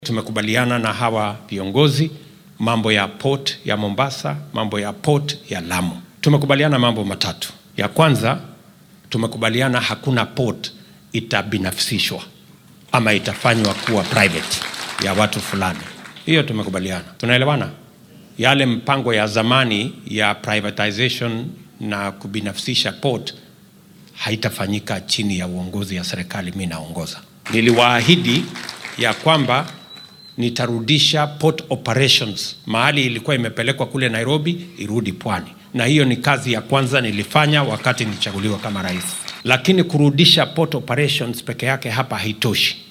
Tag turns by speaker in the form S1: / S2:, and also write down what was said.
S1: Tumekubaliana na hawa viongozi mambo ya port ya Mombasa, mambo ya port ya Lamu. Tumekubaliana mambo matatu. Ya kwanza, tumekubaliana hakuna port itabinafsishwa ama itafanywa kuwa private ya watu fulani. Hiyo tumekubaliana. Tunaelewana? Yale mpango ya zamani ya privatization na kubinafsisha port haitafanyika chini ya uongozi ya serikali mimi naongoza. Niliwaahidi ya kwamba nitarudisha port operations mahali ilikuwa imepelekwa kule Nairobi irudi pwani, na hiyo ni kazi ya kwanza nilifanya wakati nilichaguliwa kama rais. Lakini kurudisha port operations peke yake hapa haitoshi.